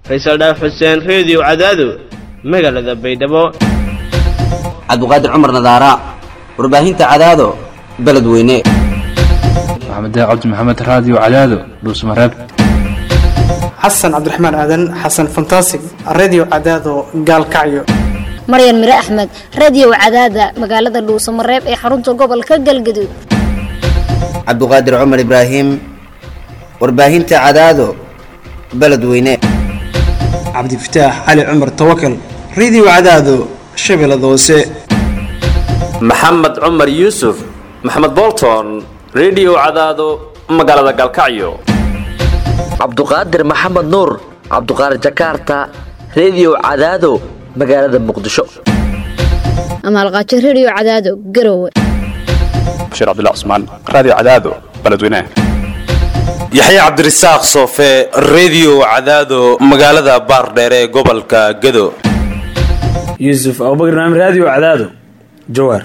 faysal dhaaf xuseen reediyo cadaado magaalada baydhabo cabduqaadir cumar nadaara warbaahinta cadaado beledweyne maxamed cabdi maxamed raadiyo cadaado dhuusmareeb xasan cabdiraxmaan aadan xasan fantasig redio cadaado gaalkacyo maryan mire axmed radio cadaada magaalada dhuusamareeb ee xarunta gobolka galgaduud cabduqaadir cumar ibraahim warbaahinta cadaado beledweyne cabdifataax cali cumar tawakal redio cadaado shabeellada hoose maxamed cumar yuusuf maxamed bolton redio cadaado magaalada gaalkacyo cabduqaadir maxamed nuur cabduqaadir jakarta redio cadaado magaalada muqdisho amaalqaajo radio cadaado garowe bashiir cabdilla cusmaan raadiyo cadaado beledweynaha yaxya cabdirasaaq soofe redio cadaado magaalada baardheere ee gobolka gado yuusuf abubakar naam raadiyo cadaado jawaar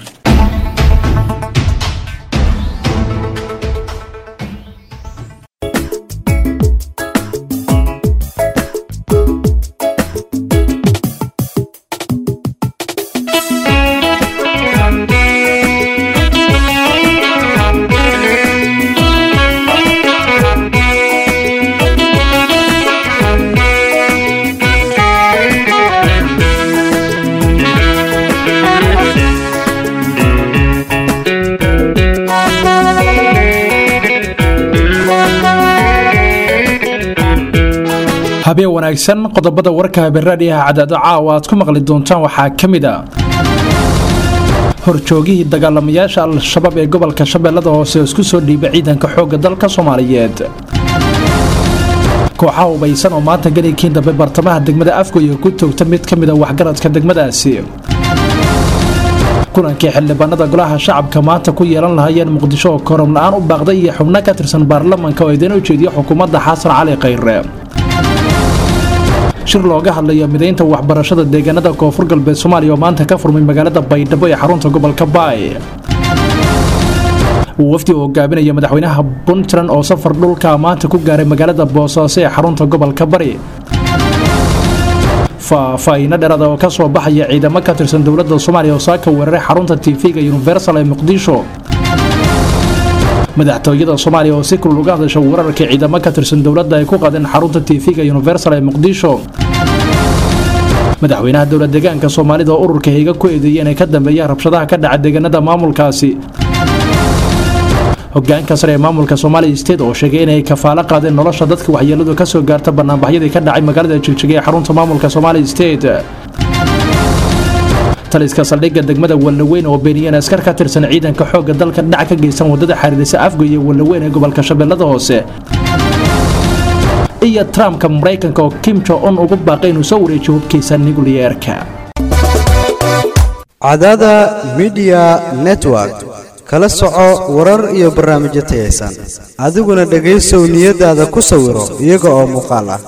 habeen wanaagsan qodobada warka habeenraadhiyaha cadaado caawa aad ku maqli doontaan waxaa ka mid a horjoogihii dagaalamayaasha al-shabaab ee gobolka shabeellada hoose oo isku soo dhiiba ciidanka xoogga dalka soomaaliyeed kooxaha hubaysan oo maanta galaykiin dambe bartamaha degmada afgoya ku toogta mid ka mida waxgaradka degmadaasi kulankii xildhibaanada golaha shacabka maanta ku yeelan lahaayeen muqdisho oo korom la-aan u baaqday iyo xubno ka tirsan baarlamanka oo idin ujeediya xukuumadda xasan cali khayre shir looga hadlayo midaynta waxbarashada deegaanada koonfur galbeed soomaaliya oo maanta ka furmay magaalada baydhabo ee xarunta gobolka baay wafdi uu hogaaminaya madaxweynaha puntland oo safar dhulka maanta ku gaaray magaalada boosaaso ee xarunta gobolka bari faahfaahiino dheeraada oo ka soo baxaya ciidamo ka tirsan dowladda soomaaliya oo saaka weeraray xarunta tv-ga universal ee muqdisho madaxtooyada soomaaliya oo si kulul uga hadasha weerarkii ciidamo ka tirsan dowladda ay ku qadeen xarunta tv-ga universal ee muqdisho madaxweynaha dowla deegaanka soomaalida oo ururka higa ku eedeeyay inay ka dambeeyaan rabshadaha ka dhaca deegaanada maamulkaasi hogaanka sare ee maamulka somaaliya state oo sheegay inay kafaalo qaadeen nolosha dadka waxyeeladu ka soo gaarta banaanbaxyadii ka dhacay magaalada jigjiga ee xarunta maamulka somaaliya state taliska saldhigga degmada wallaweyn oo beeniyeen askar ka tirsan ciidanka xoogga dalka dhac ka geysan wadada xariirisa afgoy iyo wallaweyn ee gobolka shabeellada hoose iyo trumpka maraykanka oo kim jo on ugu baaqay inuu soo wareejiyo hubkiisa nukliyeerka cadada midiya network kala soco warar iyo barnaamijyo tayaysan adiguna dhegaysow niyadaada ku sawiro iyaga oo muuqaal ah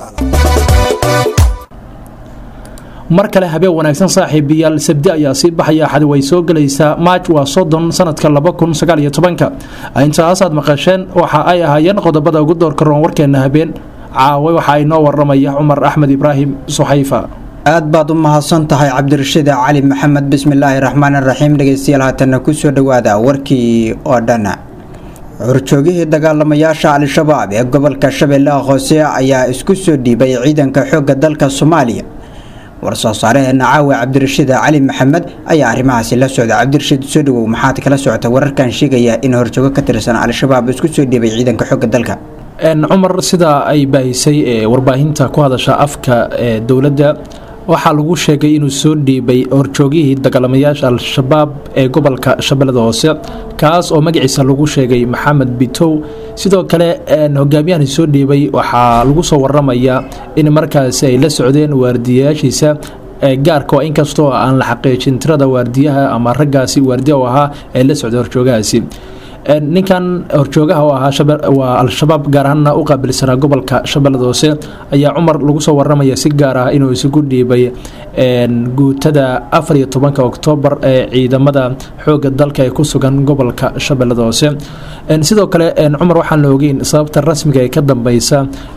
mar kale habeen wanaagsan saaxiibayaal sabdi ayaa sii baxaya axad way soo gelaysaa maaj waa soddon sanadka laba kun sagaal iyo tobanka intaasaad maqasheen waxa ay ahaayeen qodobada ugu doorka roon warkeena habeen caawe waxa inoo waramaya cumar axmed ibraahim suxayfa aad baad u mahadsan tahay cabdirashiid cali maxamed bismillaahi raxmaan raxiim dhegeystayaal haatanna kusoo dhowaada warkii oo dhan horjoogihii dagaalamayaasha al-shabaab ee gobolka shabeellaha hoose ayaa isku soo dhiibay ciidanka xoogga dalka soomaaliya war-soo saareheena caawa cabdirashiid cali maxamed ayaa arrimahaasi la socda cabdirashiid soo dhawow maxaad kala socota wararkan sheegaya in horjoogo ka tirsan al-shabaab isku soo dhiibay ciidanka xoogga dalka cumar sidaa ay baahisay warbaahinta ku hadasha afka ee dowladda waxaa lagu sheegay inuu soo dhiibay horjoogihii dagaalamayaasha al-shabaab ee gobolka shabeellada hoose kaas oo magaciisa lagu sheegay maxamed bitow sidoo kale hogaamiyahani soo dhiibay waxaa lagu soo waramayaa in markaasi ay la socdeen waardiyayaashiisa gaarka oo inkastoo aan la xaqiijin tirada waardiyaha ama raggaasi waardiya u ahaa ee la socday horjoogahaasi ninkan horjoogaha oo ahaa waa al-shabaab gaar ahaanna u qaabilsanaa gobolka shabeellada hoose ayaa cumar lagu soo waramaya si gaar ah inuu isugu dhiibay guutada afar iyo tobanka oktoobar ee ciidamada xooga dalka ee ku sugan gobolka shabeellada hoose sidoo kale cumar waxaan la ogeyn sababta rasmiga ee ka dambeysa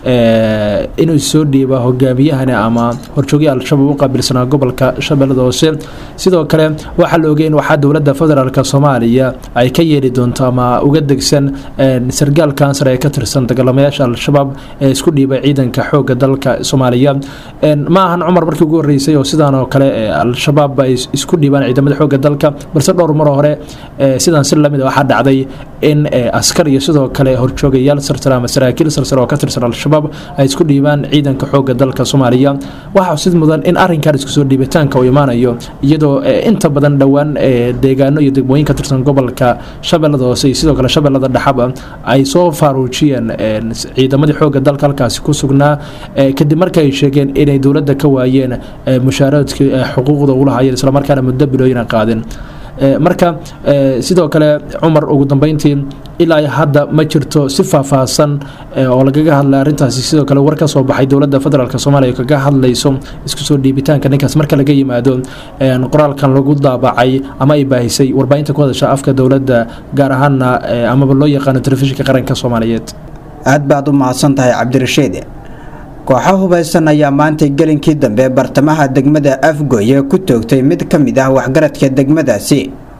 inuu soo dhiiba hogaamiyahani ama horjoogihi al-shabaab u qaabilsanaa gobolka shabeellada hoose sidoo kale waxaa la ogeyn waxaa dowladda federaalk soomaaliya ay ka yeeli doonto ama uga degsan sargaal kansar ee ka tirsan dagaalamayaasha al-shabaab ee isku dhiibay ciidanka xooga dalka soomaaliya ma ahan cumar markii ugu horreysay oo sidaan oo kale al-shabaab ay isku dhiibaan ciidamada xooga dalka balse dhowr mar hore sidaan si lamid waxaa dhacday in askar iyo sidoo kale horjoogayaal sarsare ama saraakiil sarsare oo ka tirsan al-shabaab ay isku dhiibaan ciidanka xooga dalka soomaaliya waxaa sid mudan in arrinkan isku soo dhiibitaanka uu imaanayo iyadoo inta badan dhowaan deegaano iyo degmooyin ka tirsan gobolka shabeellada hoose iyo sidoo kale shabeellada dhexaba ay soo faaruujiyeen ciidamadii xooga dalka halkaasi ku sugnaa kadib marka ay sheegeen inay dowladda ka waayeen mushaaradkii xuquuqda ugu lahaayeen islamarkaana muddo bilooyina qaadin marka sidoo kale cumar ugu dambeyntii ilaa hadda ma jirto si faahfaahsan oo lagaga hadlay arrintaasi sidoo kale war ka soo baxay dowladda federaalk soomaaliya oo kaga hadlayso isku soo dhiibitaanka ninkaas marka laga yimaado qoraalkan lagu daabacay ama ay baahisay warbaahinta ku hadasha afka dowladda gaar ahaana amaba loo yaqaano telefishinka qaranka soomaaliyeed aad baad u mahadsan tahay cabdirashiid kooxo hubaysan ayaa maantay gelinkii dambe bartamaha degmada afgoye ku toogtay mid ka mid ah waxgaradka degmadaasi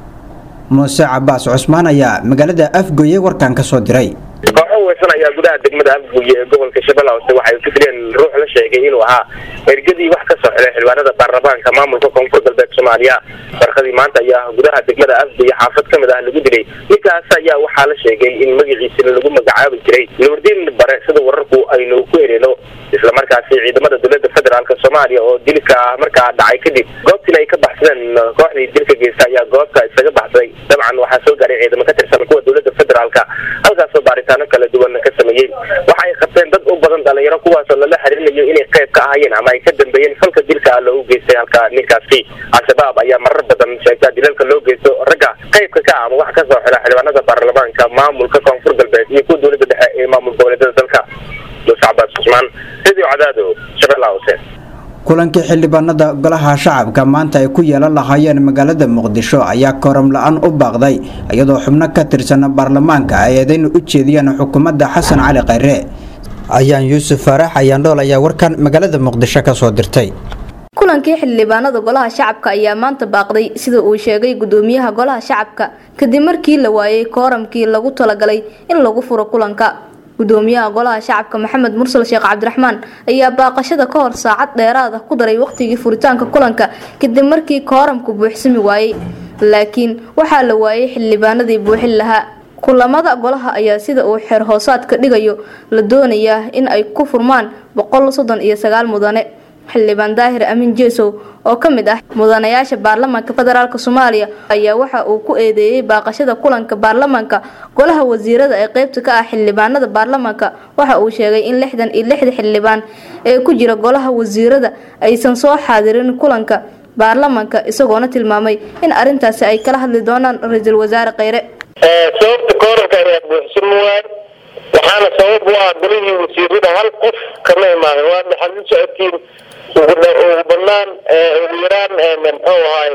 muuse cabaas cusmaan ayaa magaalada afgoye warkan ka soo diray kooxo hubaysan ayaa gudaha degmada afgoye ee gobolka shabeella hoose waxay ku dileen ruux la sheegay inuu ahaa ergadii wax ka soo xidhay xildhibaanada baarlamaanka maamulka koonfur galbeed soomaaliya barkadii maanta ayaa gudaha degmada afgoye xaafad ka mid ah lagu dilay ninkaas ayaa waxaa la sheegay in magaciisana lagu magacaabi jiray nuurdiin bare sida wararku aynu ku hereeno islamarkaasi ciidamada dowlada federaalk soomaaliya oo dilka markaa dhacay kadib goobtiina ay ka baxsadeen kooxdii dilka geysta ayaa goobta isaga baxsaday dabcan waxaa soo gaaray ciidamo ka tirsan kuwa dowlada federaalk halkaasoo baaritaano kala duwan ka sameeyey waxa ay qabteen dad u badan dhalinyaro kuwaasoo lala xiriirinayo inay qayb ka ahayeen ama ay ka dambeeyeen falka dilka loogu geystay halka ninkaasi al-shabaab ayaa marar badan sheegtaa dilalka loo geysto ragga qaybka ka ama wax ka soo xidha xildhibaanada baarlamaanka maamulka koonfur galbeed iyo kuwa dowlada dhexe ee maamul goboleedyada dalka muuse cabaas cusmaan radio cadaado shabeellaha hoose kulankii xildhibaanada golaha shacabka maanta ay ku yeelan lahaayeen magaalada muqdisho ayaa kooram la-aan u baaqday iyadoo xubno ka tirsan baarlamaanka ay eedayn u jeediyeen xukuumadda xasan cali khayre ayaan yuusuf faarax ayaandhool ayaa warkan magaalada muqdisho ka soo dirtay kulankii xildhibaanada golaha shacabka ayaa maanta baaqday sida uu sheegay gudoomiyaha golaha shacabka kadib markii la waayey kooramkii lagu talagalay in lagu furo kulanka gudoomiyaha golaha shacabka maxamed mursal sheekh cabdiraxmaan ayaa baaqashada ka hor saacad dheeraad ah ku daray waqtigii furitaanka kulanka kadib markii kooramku buuxsami waayey laakiin waxaa la waayey xildhibaanadii buuxin lahaa kulamada golaha ayaa sida uu xeer hoosaadka dhigayo la doonayaa in ay ku furmaan boqol soddon iyo sagaal mudane xildhibaan daahir amiin jeesow oo ka mid ah mudanayaasha baarlamaanka federaalk soomaaliya ayaa waxa uu ku eedeeyey baaqashada kulanka baarlamaanka golaha wasiirada ee qeybta ka ah xildhibaanada baarlamaanka waxa uu sheegay in lixdan iyo lixda xildhibaan ee ku jira golaha wasiirada aysan soo xaadirin kulanka baarlamaanka isagoona tilmaamay in arintaasi ay kala hadli doonaan ra-iisul wasaare kheyre sababta kooranka ayaa buuxsan waay waxaana sabab u ah golihii wasiirada hal qof kama imaadan waa maxaad u socotiin ugu banaan ugu yaraan muxuu ahaay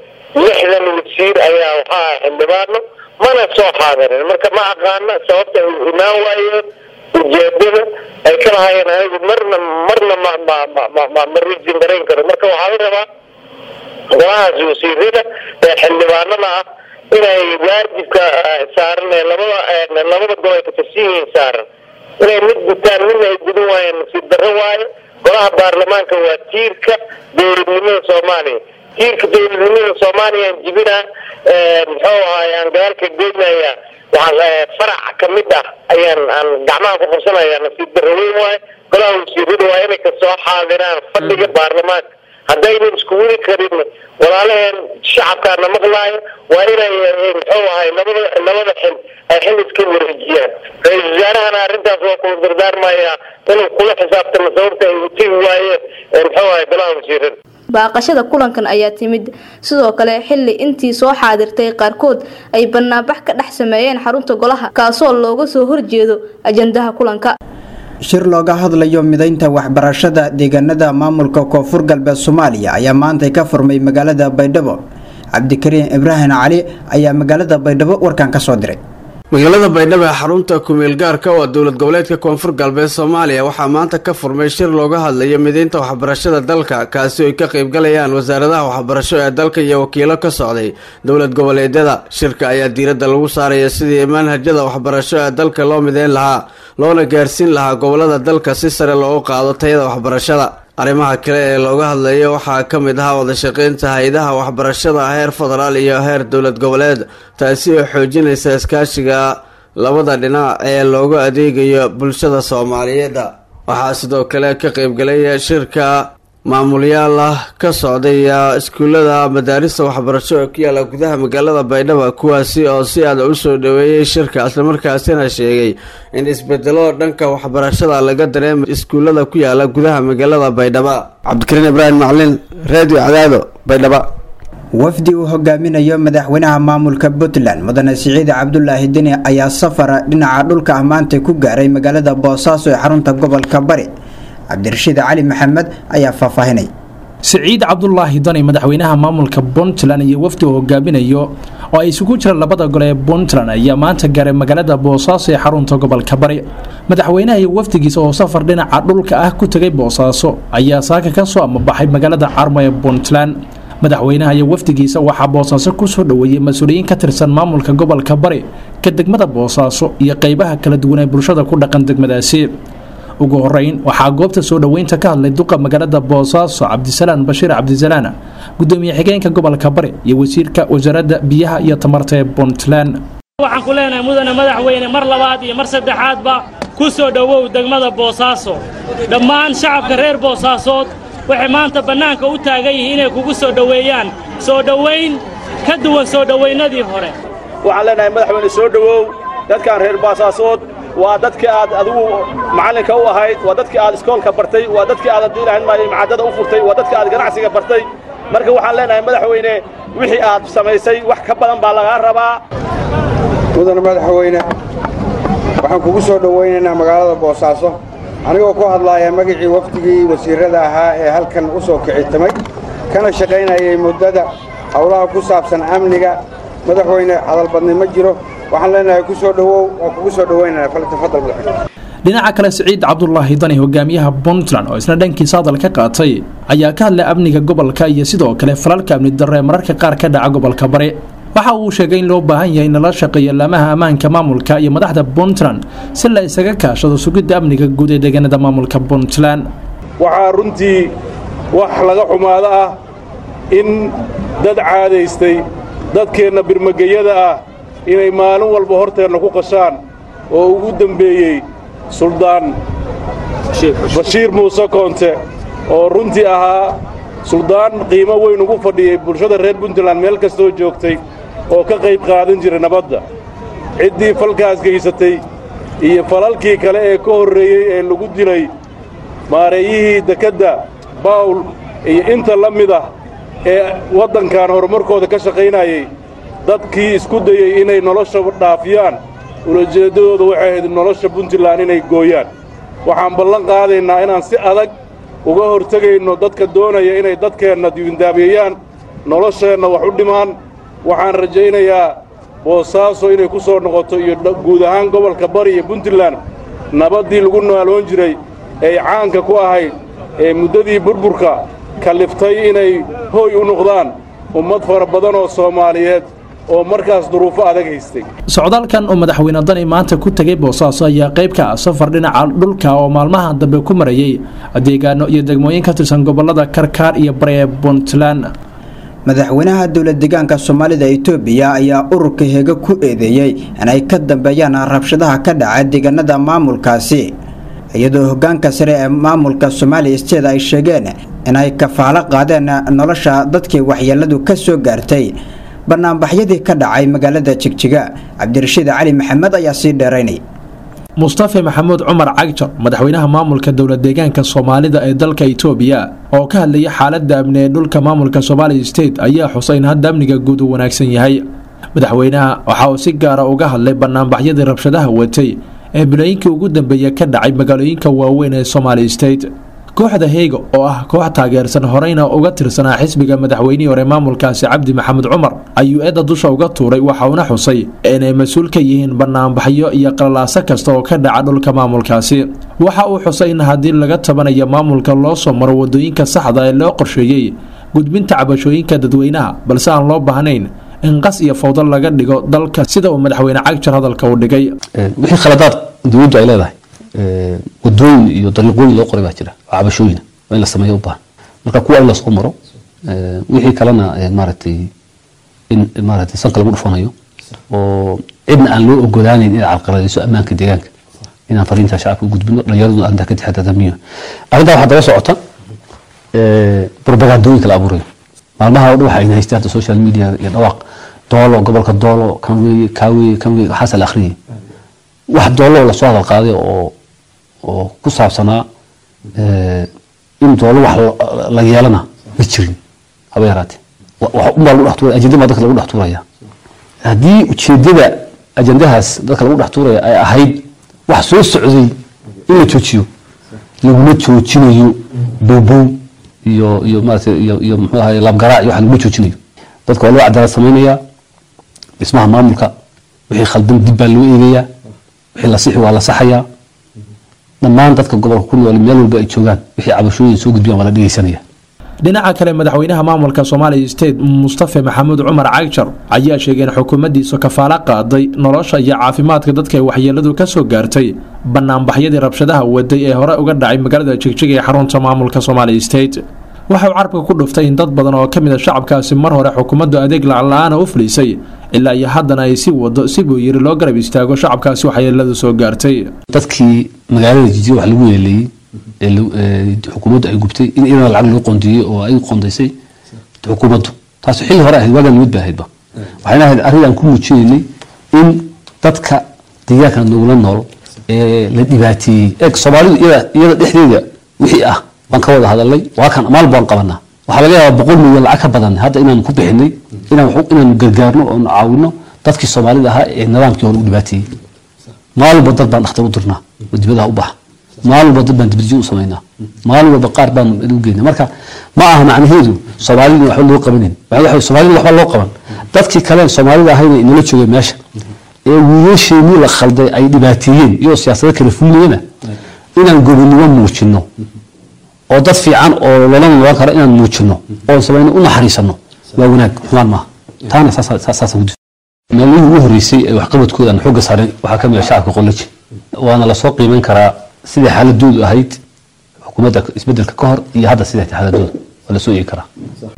lixdan wasiir ayaa waxaa xildhibaano mana soo xaadirin marka ma aqaana sababta ay imaan waayeen ujeedada ay ka lahaayeen anigu marna marna ma ma ma ma ma ma risin garayn karo marka waxaa la rabaa golahaas wasiirada ee xildhibaanada ah inay waajibka saaran ee labada labada gol ay katirsan yihiin saaran inay mid gutaan midna ay gudin waayeen nasiib darro waayo golaha baarlamaanka waa tiirka dowladnimada soomaaliya tiirka dowladnimada soomaaliya aan jibinaa muxuu ahaay aan gadaalka geynaya waxaan farac kamid ah ayaan aan gacmaha ku qabsanaya nasiib darro weyn waayo golaha wasiirada waa inay kasoo xaadiraan fadhiga baarlamaanka haddaynan isku weli karin walaalaheen shacabkaana maqlaayo waa inay muxuu ahay labada labada xil ay xil iska wareejiyaan ra-iisul wasaarahana arrintaas waa kula dardaarmayaa inuu kula xisaabtamo sababta ay utigi waayeen muxuu ahay golaha wasiirada baaqashada kulankan ayaa timid sidoo kale xili intii soo xaadirtay qaarkood ay banaanbax ka dhex sameeyeen xarunta golaha kaasoo looga soo horjeedo ajandaha kulanka shir looga hadlayo midaynta waxbarashada deegaanada maamulka koonfur galbeed soomaaliya ayaa maantay ka furmay magaalada baydhabo cabdikariin ibraahim cali ayaa magaalada baydhabo warkan ka soo diray magaalada baydhabo ee xarunta kumeel gaarka oo dowlad goboleedka koonfur galbeed soomaaliya waxaa maanta ka furmay shir looga hadlayo mideynta waxbarashada dalka kaasi oo ay ka qaybgalayaan wasaaradaha waxbarasho ee dalka iyo wakiilo ka socday dowlad goboleedyada shirka ayaa diiradda lagu saaraya sidii manhajyada waxbarasho ee dalka loo mideyn lahaa loona gaarsiin lahaa gobolada dalka si sare loogu qaado tayada waxbarashada arrimaha kale ee looga hadlayo waxaa ka mid ahaa wadashaqeynta hay-adaha waxbarashada heer federaal iyo heer dowlad goboleed taasi oo xoojinaysa iskaashiga labada dhinac ee loogu adeegayo bulshada soomaaliyeed waxaa sidoo kale ka qaybgalay shirka maamulyaal ah ka socday iskuullada madaarista waxbarasho ee ku yaala gudaha magaalada baydhabo kuwaasi oo si aada u soo dhaweeyey shirka islamarkaasina sheegay in isbedelo dhanka waxbarashada laga dareemay iskuullada ku yaala gudaha magaalada baydhabo cabdikariin ibraahim maclin radio cadaado baydhabo wafdi uu hogaaminayo madaxweynaha maamulka puntland mudane siciid cabdulaahi deni ayaa safara dhinaca dhulka ah maanta ku gaaray magaalada boosaaso ee xarunta gobolka bari cabdirashiid cali maxamed ayaa faahfaahinay siciid cabdulaahi dani madaxweynaha maamulka puntland iyo wafdi uu hogaaminayo oo ay isugu jiraan labada gole ee puntland ayaa maanta gaaray magaalada boosaaso ee xarunta gobolka bari madaxweynaha iyo wafdigiisa oo safar dhinaca dhulka ah ku tegay boosaaso ayaa saaka ka soo amabaxay magaalada carmo ee puntland madaxweynaha iyo wafdigiisa waxaa boosaaso kusoo dhoweeyey mas-uuliyiin ka tirsan maamulka gobolka bari ka degmada boosaaso iyo qeybaha kala duwan ee bulshada ku dhaqan degmadaasi ugu horeyn waxaa goobta soo dhoweynta ka hadlay duqa magaalada boosaaso cabdisalaan bashiir cabdisalaan gudoomiye xigeenka gobolka bari iyo wasiirka wasaaradda biyaha iyo tamarta ee puntland waxaan ku leenahay mudane madaxweyne mar labaad iyo mar saddexaadba ku soo dhowow degmada boosaaso dhammaan shacabka reer boosaasood waxay maanta bannaanka u taagan yihiin inay kugu soo dhoweeyaan soo dhowayn ka duwan soo dhowaynadii hore waxaan leenahay madaxweyne soo dhowow dadkan reer boosaasood waa dadkii aad adigu macallinka u ahayd waa dadkii aad iskoolka bartay waa dadkii aad haddii ilahayn maayo macaddada u furtay waa dadkii aad ganacsiga bartay marka waxaan leenahay madaxweyne wixii aad samaysay wax ka badan baa lagaa rabaa mudane madaxweyne waxaan kugu soo dhowaynaynaa magaalada boosaaso anigoo ku hadlaaya magacii wafdigii wasiirrada ahaa ee halkan u soo kicitamay kana shaqaynayay muddada howlaha ku saabsan amniga madaxweyne hadalbadni ma jiro waxaan leenahay ku soo dhowow waa kugu soo dhowaynana faltafadal madaxweyne dhinaca kale siciid cabdulaahi dani hogaamiyaha puntland oo isna dhankiisa hadal ka qaatay ayaa ka hadlay amniga gobolka iyo sidoo kale falalka amni darre ee mararka qaar ka dhaca gobolka bari waxa uu sheegay in loo baahan yahay in lala shaqeeyo laamaha ammaanka maamulka iyo madaxda puntland si la isaga kaashado sugidda amniga guud ee deegaanada maamulka puntland waxaa runtii wax laga xumaado ah in dad caadaystay dadkeenna birmageyada ah inay maalin walba horteenna ku qashaan oo ugu dembeeyey suldaan bashiir muuse koonte oo runtii ahaa suldaan qiimo weyn ugu fadhiyey bulshada reer puntland meel kastoo joogtay oo ka qayb qaadan jiray nabadda ciddii falkaas gaysatay iyo falalkii kale ee ka horreeyey ee lagu dilay maareeyihii dekedda bawl iyo inta la mid ah ee waddankan horumarkooda ka shaqaynayay dadkii isku dayey inay nolosha dhaafiyaan ulajeeddadooda waxay ahayd nolosha puntland inay gooyaan waxaan ballan qaadaynaa inaan si adag uga hortegayno dadka doonaya inay dadkeenna diiwindaabiyeyaan nolosheenna wax u dhimaan waxaan rajaynayaa boosaaso inay ku soo noqoto iyo guud ahaan gobolka bari iyo puntland nabaddii lagu nooloon jiray ee caanka ku ahayd ee muddadii burburka kalliftay inay hooy u noqdaan ummad fara badan oo soomaaliyeed oo markaas duruufo adag haystay socdaalkan oo madaxweyne dani maanta ku tegay boosaaso ayaa qayb ka ah safar dhinaca dhulka oo maalmaha dambe ku marayey deegaano iyo degmooyin ka tirsan gobolada karkaar iyo bari ee puntland madaxweynaha dowlad deegaanka soomaalida itoobiya ayaa ururka heega ku eedeeyey inay ka dambeeyaan rabshadaha ka dhaca deegaanada maamulkaasi iyadoo hogaanka sare ee maamulka somali state ay sheegeen inay kafaalo qaadeen nolosha dadkii waxyeeladu ka soo gaartay banaanbaxyadii ka dhacay magaalada jigjiga cabdirashiid cali maxamed ayaa sii dheeraynay mustafe maxamuud cumar cagjar madaxweynaha maamulka dowlad deegaanka soomaalida ee dalka itoobiya oo ka hadlayay xaalada amni ee dhulka maamulka somali state ayaa xusay in hadda amniga guud uu wanaagsan yahay madaxweynaha waxa uu si gaara uga hadlay banaanbaxyadii rabshadaha watay ee bilooyinkii ugu dambeeya ka dhacay magaalooyinka waaweyn ee somali state kooxda heygo oo ah koox taageersan horeyna uga tirsanaa xisbiga madaxweynihii hore maamulkaasi cabdi maxamed cumar ayuu eedda dusha uga tuuray waxa uuna xusay inay mas-uul ka yihiin banaanbaxyo iyo qalalaaso kasta oo ka dhaca dhulka maamulkaasi waxa uu xusay in haddii laga tabanayo maamulka loo soo maro wadooyinka saxda ee loo qorsheeyey gudbinta cabashooyinka dadweynaha balse aan loo baahnayn in qas iyo fawdo laga dhigo dalka sida uu madaxweyne cagjar hadalka u dhigay wixii khaladaad dowladdu ay leedahay wadooyin iyo dariiqooyin loo qoray baa jira oo cabashooyina waa in la sameeyo u baahan marka kuwa in lasoo maro wixii kalena maaragtay in maaragtay sanka lagu dhufanayo oo cidna aan loo ogolaanayn inay carqaladayso ammaanka deegaanka inaan fariintaa shacabka u gudbino dhallinyaraduna arrintaa ka taxadadamiyo arrintaa waxaa daba socota propagandooyinka la abuurayo maalmaha oo dhan waxa ayna haystaan social media iyo dhawaaq doolo gobolka doolo kan weeye kaa weeye kan weeye waxaasa la akhriyay wax doolo lasoo hadal qaaday oo oo ku saabsanaa in doolo wax la yeelana ma jirin haba yaraatee unbaa lagu dhex tuuraya ajenda baa dadka lagu dhex tuuraya haddii ujeedada ajendahaas dadka lagu dhex tuuraya ay ahayd wax soo socday in la joojiyo laguma joojinayo bowbow iyo iyo maarata iyo iyo muxuu ahaye labgaraac iyo wax laguma joojinayo dadka waa loo cadaalad samaynayaa dhismaha maamulka wixii khaldan dib baa loo eegayaa wixii la sixi waa la saxayaa dhammaan dadka gobolka ku nool meel walba ay joogaan wixii cabashooyin soo gudbiyaan waa la dhegeysanaya dhinaca kale madaxweynaha maamulka somali state mustafe maxamuud cumar cagjar ayaa sheegay in xukuumaddiisu kafaalo qaaday nolosha iyo caafimaadka dadka ay waxyeeladu ka soo gaartay banaanbaxyadii rabshadaha waday ee hore uga dhacay magaalada jigjiga ee xarunta maamulka somali state waxa uu carabka ku dhuftay in dad badan oo ka mid a shacabkaasi mar hore xukuumaddu adeeg lacag-la-aana u fulisay ilaa iyo haddana ay si wado si buu yiri loo garab istaago shacabkaasi waxyeeladu soo gaartay dadkii magaalada jijiro wax lagu yeeleeyey ee xukuumaddu ay gubtay in iyadana lacag lagu qondeeyey oo ay qondaysay xukuumaddu taas xilli hore ahayd waagaan nimid bay ahaydba waxayna ahayd arrin aan ku muujinaynay in dadka deegaanka nogula nool ee la dhibaateeyey eeg soomaalidu iyada iyada dhexdeeda wixii ah baan ka wada hadalnay waa kan maal baan qabanaa waxaa laga yaabaa boqol milyan lacag ka badan hadda inaan ku bixinay inaan inaan gargaarno oon caawino dadkii soomaalida ahaa ee nidaamkii hore u dhibaateeyey maalin walba dad baan dhakhtar u dirnaa oo dibadaha u baxa maalin walba dad baan dibadijin u samaynaa maalin walba qaar baan u geynaa marka ma aha macnaheedu soomaalida waxba loo qabanin waxa soomaalida waxba loo qaban dadkii kale soomaalida ahayna inala joogay meesha ee wiilasheenii la khalday ay dhibaateeyeen iyadoo siyaasado kala fulinayana inaan gobonimo muujino oo dad fiican oo lala noqon karo inaan muujino oo samayno u naxariisano waa wanaag xumaan maaha taana saasa gudi maalmihii ugu horreysay ee waxqabadkooda aan xoogga saaray waxaa ka mid ah shacabka qolaji waana lasoo qiimeyn karaa sidai xaaladoodu ahayd xukuumadda isbedelka ka hor iyo hadda siday tahay xaaladooda waa lasoo eegi karaa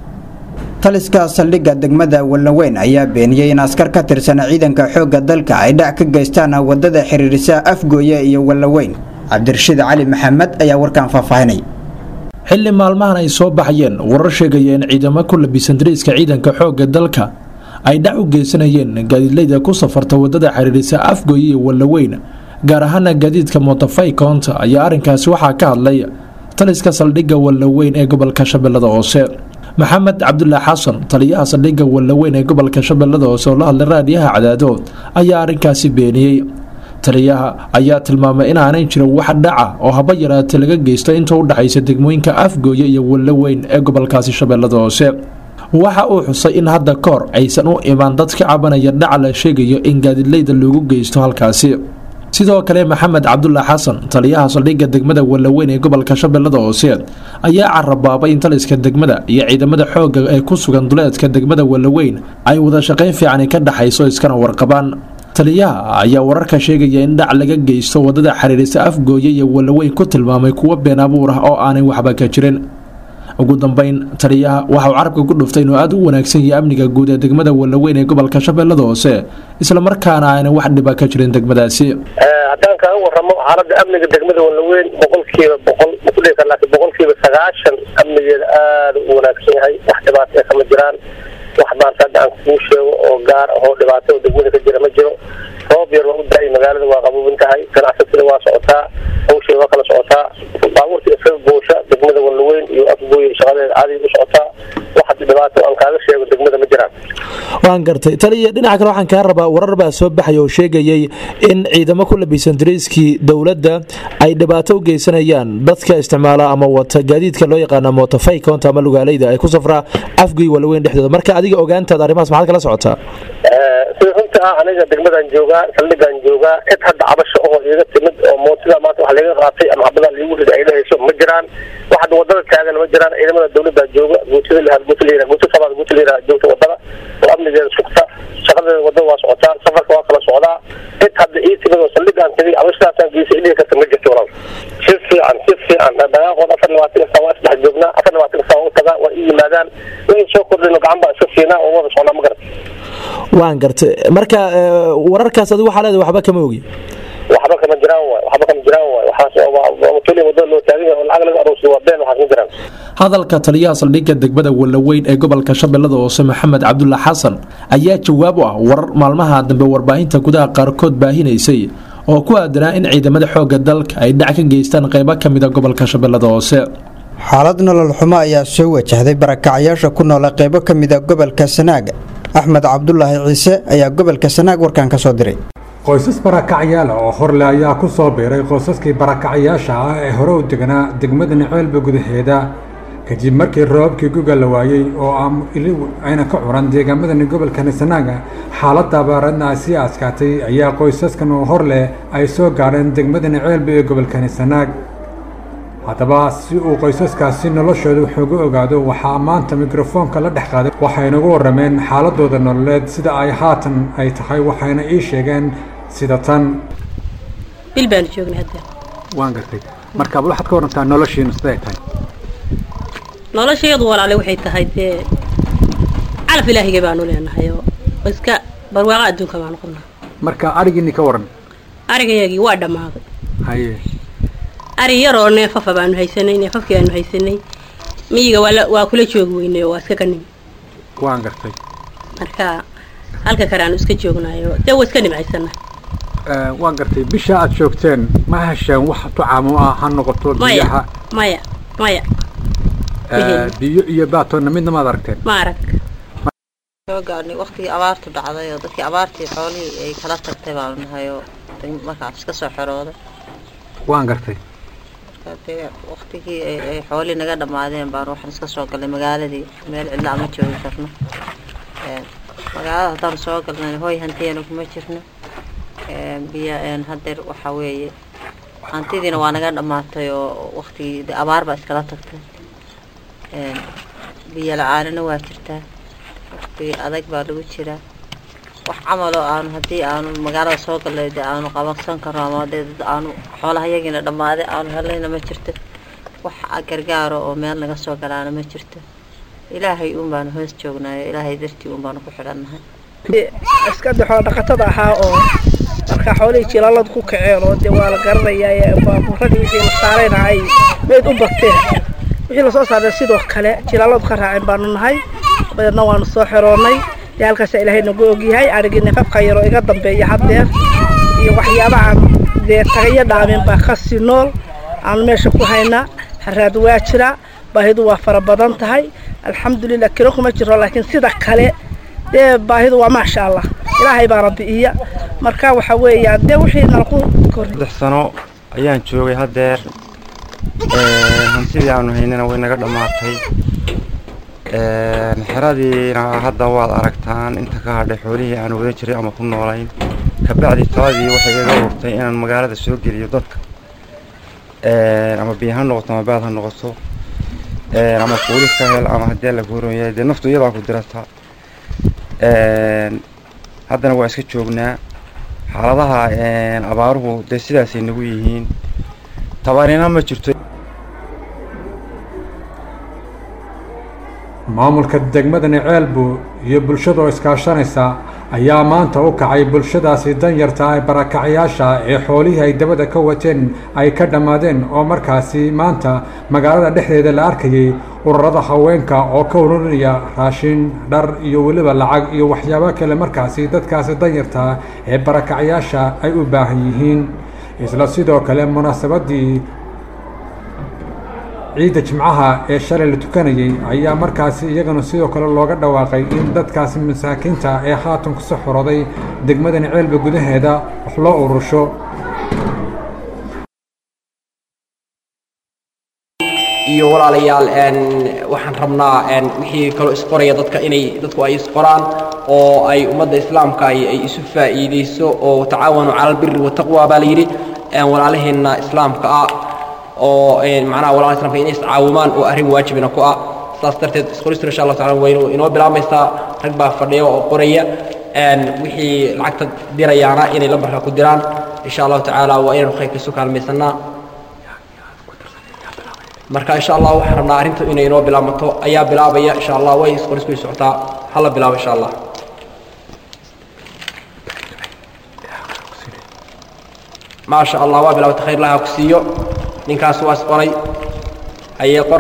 taliska saldhigga degmada wallaweyn ayaa beeniyey in askar ka tirsan ciidanka xoogga dalka ay dhac ka geystaan wadada xiriirisa afgooye iyo wallaweyn cabdirashiid cali maxamed ayaa warkan faahfaahinay xilli maalmahan ay soo baxayeen warar sheegaya in ciidamo ku labisan dariiska ciidanka xoogga dalka ay dhac u geysanayeen gaadiidleyda ku safarta wadada xiriirisa afgooye iyo wallaweyn gaar ahaana gaadiidka motofay koonta ayaa arrinkaasi waxaa ka hadlay taliska saldhigga wallaweyn ee gobolka shabeellada hoose maxamed cabdulaax xasan taliyaha saldhigga wallaweyn ee gobolka shabeellada hoose oo la hadlay raadiyaha cadaadood ayaa arrinkaasi beeniyey taliyaha ayaa tilmaamay inaanay jirin wax dhaca oo haba yaraatee laga geysto inta u dhexaysa degmooyinka afgooye iyo wallaweyn ee gobolkaasi shabeellada hoose waxa uu xusay in hadda kahor aysan u imaan dad ka cabanaya dhaca la sheegayo in gaadidleyda loogu geysto halkaasi sidoo kale maxamed cabdulaax xasan taliyaha saldhigga degmada wallaweyn ee gobolka shabeellada hoose ayaa carabaabay in taliska degmada iyo ciidamada xoogga ee ku sugan duleedka degmada wallaweyn ay wada shaqayn fiicani ka dhexayso iskana warqabaan taliyaha ayaa wararka sheegaya in dhac laga geysto wadada xiriirisa afgooye iyo wallaweyn ku tilmaamay kuwo been abuur ah oo aanay waxba ka jirin ugu dambeyn taliyaha waxa uu carabka ku dhuftay inuu aada u wanaagsan yahay amniga guud ee degmada wallaweyn ee gobolka shabeellada hoose islamarkaana aanay wax dhiba ka jirin degmadaasi haddaan kaaga waramo xaaladda amniga degmada wallaweyn boqolkiiba boqol makudhigi kar laakiin boqolkiiba sagaashan amnigeeda aada u wanaagsan yahay wax dhibaato ee kama jiraan wax maanta hadda aan kuu sheego oo gaar ahoo dhibaato oo degmada ka jira ma jiro roob yar waa u da-ay magaalada waa qabuubin tahay ganacsatada waa socotaa hawsheeda waa kala socotaa baabuurta isaga goosha degmada wallaweyn iyo afgooy shaqadeeda caadi u socotaa wax hadda dhibaato aan kaaga sheego degmada ma jiraan waan gartay taliya dhinaca kale waxaan kaa rabaa warar baa soo baxay oo sheegayay in ciidamo ku labisan dariiskii dowladda ay dhibaato u geysanayaan dadka isticmaala ama wata gaadiidka loo yaqaana motofaykonta ama lugaaleyda ay ku safraa afgoy wallaweyn dhexdooda marka adiga ogaantaada arrimahaas maxaad kala socotaa sida runta ah aniga degmadaan joogaa saldhigaan joogaa cid hadda cabasho oo iiga timid oo mootida maanta wax laga qaatay ama habadaa liigu rida ay dhahayso ma jiraan wax hadda wadada taagan ma jiraan ciidamada dowladdaa jooga guutada lahaa guuta layira guuta sabaad guuta layira joogta wadada oo amnigeeda sugta shaqadeeda wadada waa socotaa safarka waa kala socdaa cid hadda ii timid oo saldhigaan tegay cabashadaasaan geysay dhihi karta ma jirto walaal si fiican si fiican dhaqaaqood afar labaatan ka saa waa isdhex joognaa afar labaatan ka saa waa u tagaa waa ii yimaadaan wixii soo kordhino gacan baa iska siinaa oo wada socnaa ma garata waan gartay marka wararkaas adigu waxaa leedahay waxba kama ogi waxba kama jiraan waay waxba kama jiraan waay waxaas keliya wadada loo taagan yahay oo lacag laga aroosay waa been waxaas ma jiraan hadalka taliyaha saldhigga degmada wallaweyn ee gobolka shabeellada hoose maxamed cabdulla xasan ayaa jawaab u ah warar maalmaha dambe warbaahinta gudaha qaarkood baahinaysay oo ku aadanaa in ciidamada xoogga dalka ay dhac ka geystaan qaybo ka mida gobolka shabeellada hoose xaalad nolol xumo ayaa soo wajahday barakacyaasha ku noola qaybo ka mida gobolka sanaag axmed cabdulaahi ciise ayaa gobolka sanaag warkan ka soo diray qoysas barakacyaal oo horle ayaa ku soo biiray qoysaskii barakacyaasha ah ee hore u deganaa degmada naceelba gudaheeda kadib markii roobabkii guga la waayey oo ayna ka curan deegaamadani gobolkani sanaaga xaaladda abaaradna ay sii adkaatay ayaa qoysaskan oo hor leh ay soo gaadheen degmada naceelba ee gobolkani sanaag haddaba si uu qoysaskaasi noloshooda waxuga ogaado waxaa maanta mikrofoonka la dhex qaaday waxaynagu warrameen xaaladooda nololeed sida ay haatan ay tahay waxayna ii sheegeen sida tan bil baanu joognay hadda waan gartay marka bal waxaad ka warantaa noloshiinu siday tahay noloshayadu walaale waxay tahay dee calaf ilaahigay baanu leenahay oo iska barwaaqa adduunka baanu qabnaa marka arigiinni ka waran arigayagii waa dhammaaday haye ari yaroo neefafa baanu haysanay neefafkii aanu haysanay miyiga waa la- waa kula joogi weynay oo waa iska ka nimi waan gartay marka halka kale aanu iska joognayo dee waa iska nimcaysana Eh, waan gartay bisha aad joogteen ma hesheen wax tucaamo ah ha noqoto maya biyaha maya maya eh, biyo iyo baatoonna midna maad aragteen ma arag soo gaadhnay waqtigii abaartu dhacday oo dadkii abaartii xoolihii ay kala tagtay baanu nahay oo deg- markaas iska soo xerooday waan gartay Marka dee waqtigii ay ay xoolihii naga dhammaadeen baanu waxaan iska soo galnay magaaladii meel cidla ama joogi karno Een, magaalada haddaan soo galnay hooy hantiyeena kuma jirno Een, biyo een, hadeer waxaa weeye hantidiina waa naga dhammaatay oo waqtigii dee abaar baa iskala tagtay Een, biyo la-aanina waa jirtaa waqti adag baa lagu jiraa wax camal oo aanu haddii aanu magaalada soo galnay dee aanu qabansan karno ama dee dad aanu xoolaha yagiina dhammaaday aanu helayna ma jirto wax gargaaro oo meel naga soo galaana ma jirto ilaahay uun baanu hoos joognaayo ilaahay dartii uun baanu ku xidhannahay iska de xoolo dhaqatada ahaa oo marka xoolihii jilaladu ku kaceen oo dee waa la garanayaa baabuuradii wixii la saarayna ay meyd u barteen wixii lasoo saaray sidoo kale jilaladu ka raaceen baanu nahay dabeedna waanu soo xeroonnay dee halkaasa ilaahay nagu ogyahay arigii nafafka yaroo iga dambeeya haddeer iyo waxyaabahan dee tagayo dhaameen baa kasii nool aanu meesha ku haynaa haraad waa jira baahidu waa fara badan tahay alxamdulilah kilo kuma jiro laakiin sida kale dee baahidu waa maasha allah ilaahay baana bi'iya marka waxa weeyaan dee wixii nalaku kordhi saddex sano ayaan joogay haddeer Een, hantidii aanu haynana way naga dhammaatay Een, xeradiina hadda waad aragtaan inta ka hadhay xoolihii aan wadan jiray ama ku noolayn kabacdi taladii waxay iga urtay inaan magaalada soo geliyo dadka Een, ama biyo ha noqoto ama baad ha noqoto Een, ama kuuli ka hel ama haddii la kuuron yahay dee naftu iyadaa ku dirata Een, haddana waa iska joognaa xaaladaha een, abaaruhu dee sidaasay nagu yihiin tabarina ma jirto maamulka degmadani ceelbu iyo bulshadoo iskaashanaysa ayaa maanta u kacay bulshadaasi danyarta ee barakacyaasha ee xoolihii ay dabada ka wateen ay ka dhammaadeen oo markaasi maanta magaalada dhexdeeda la arkayay ururada haweenka oo ka ururinaya raashin dhar iyo weliba lacag iyo waxyaabo kale markaasi dadkaasi danyarta ee barakacyaasha ay u baahan yihiin isla sidoo kale munaasabadii ciidda jimcaha ee shalay la tukanayay ayaa markaasi iyagana sidoo kale looga dhawaaqay in dadkaasi masaakiinta ee haatan kusoo xoroday degmadani ceelba gudaheeda wax loo urusho iyo walaalayaal waxaan rabnaa wixii kaloo isqoraya dadka inay dadku ay isqoraan oo ay ummadda islaamka ay isu faa'iidayso oo tacaawanu cala albiri wataqwa baa la yidhi walaalaheenna islaamka ah oo macnaha walaalaha islaamka inay iscaawumaan oo arrin waajibina ku ah saas darteed isqoristu insha allah taala waynu inoo bilaabaysaa rag baa fadhiya oo qoraya wixii lacagta dirayaana inay lambarka ku diraan insha allahu tacaala waa inaynu khayrka isu kaalmaysanaa marka insha allah waxaan rabnaa arrinta inay inoo bilaabmato ayaa bilaabaya insha allah way isqorisku way socotaa hala bilaabo insha allah maasha allah waa bilaabata khayr laha ku siiyo ninkaas waa isqoray hayee qor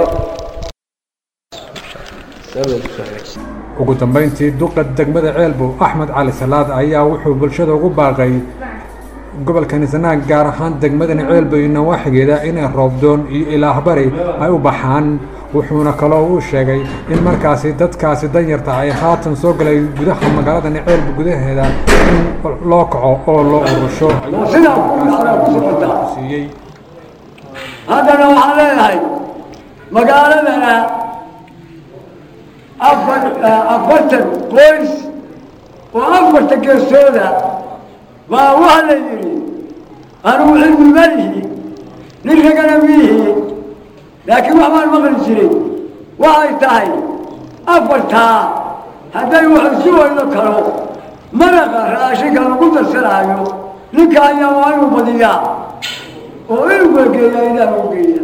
ugu dambayntii duqa degmada ceelbu axmed cali salaad ayaa wuxuu bulshada ugu baaqay gobolka nisanaag gaar ahaan degmadani ceelbu iyo nawaaxigeeda inay roobdoon iyo ilaahbari ay u baxaan wuxuuna kaloo uu sheegay in markaasi dadkaasi danyarta ay haatan soo galay gudaha magaaladani ceelbu gudaheeda in loo kaco oo loo urusho siiyey haddana waxaan leeyahay magaaladana afar afartan qoys oo afarta geestooda baa waxa la yidhi anugu cilmi ma lihi nin ragana miihi laakiin wax baan maqli jiray waxay tahay afartaa hadday wax isu weydo karo maraqa raashinka lagu darsanaayo ninka ayaa waa inuu badiyaa oo inuu geegeeya ilaah u geeya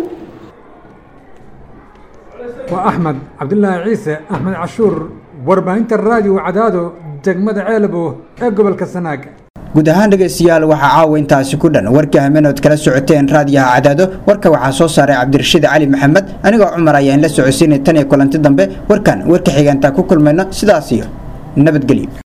waa axmed cabdilaahi ciise axmed cashuur warbaahinta raadiyo cadaado degmada ceelabo ee gobolka sanaag guud ahaan dhegaystayaal waxaa caawa intaasi ku dhan warkii hamenood kala socoteen raadiyaha cadaado warka waxaa soo saaray cabdirashiid cali maxamed anigoo cumar ayaan la socodsiinay tan iyo kulanti dambe warkan warka xigeentaa ku kulmayno sidaas iyo nabadgelyo